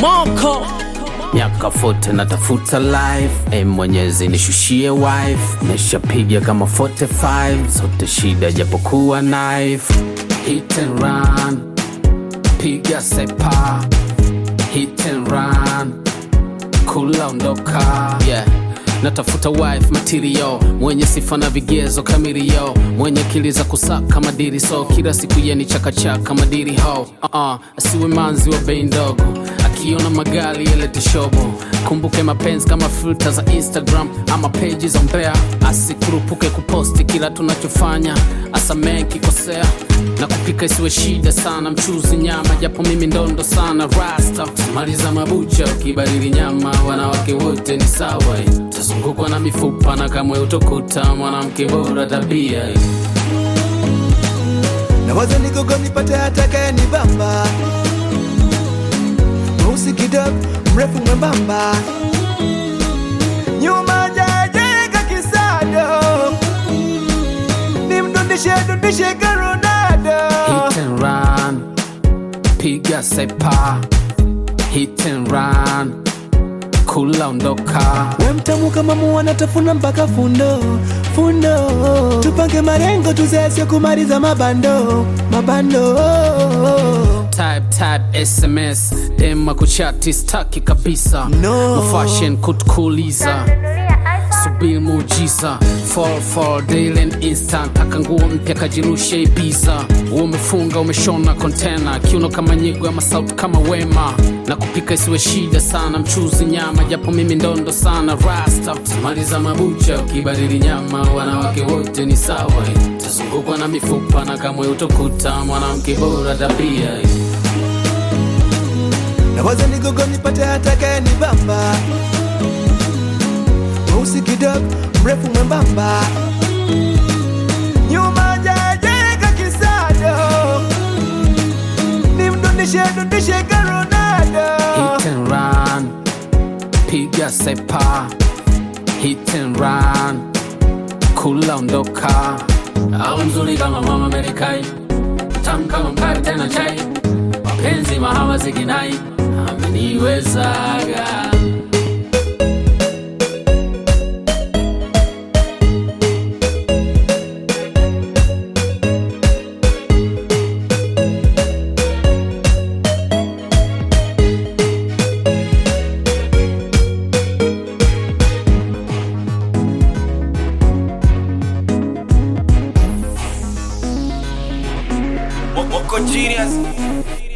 moko miaka fote natafuta life e mwenyezi nishushie wife nishapiga kama 45 zote shida japokuwa knife hit and run piga sepa hit and run kula ondoka yeah natafuta wife material mwenye sifa na vigezo kamirio mwenye akili za kusaka madiri so kila siku yeni chakachaka madiri ho uh-uh. asiwe manzi wa bei ndogo akiona magari yalete shobo kumbuke mapenzi kama filta za instagram ama peji za mbea asikurupuke kuposti kila tunachofanya asamee kikosea na kupika isiwe shida sana mchuzi nyama japo mimi ndondo sana rasta maliza mabucha ukibadili nyama wanawake wote ni sawa eh. tazungukwa na mifupa na kamwe utokuta mwanamke bora tabia eh. nawaza nigogo nipate atakaye ni bamba mweusi kidogo mrefu mwembamba nyuma jajeka kisado nimdundishe dundishe ka Ronaldo hit and run piga sepa hit and run kula ondoka we mtamu kama muwana tafuna mpaka fundo fundo tupange marengo tuzesye kumaliza mabando mabando type type sms dema kuchati staki kabisa No. fashion kutukuliza subiri muujiza fall fall daily and instant taka nguo mpya kajirushe ibiza umefunga umeshona kontena kiuno kama nyigo ama sauti kama wema na kupika isiwe shida sana mchuzi nyama japo mimi ndondo sana rasta maliza mabucha ukibadili nyama wanawake wote ni sawa tazungukwa na mifupa na kamwe utokuta mwanamke bora tabia nawaza nigogo nipate atakaye ni bamba mweusi kidogo mrefu mwembamba nyuma jajeka kisado nimdundishe dundishe ka Ronaldo hit and run piga sepa hit and run kula ondoka au mzuri kama mama Amerikai tamu kama mkate tena chai mapenzi mahaba zikinai ameniwezaga Moko genius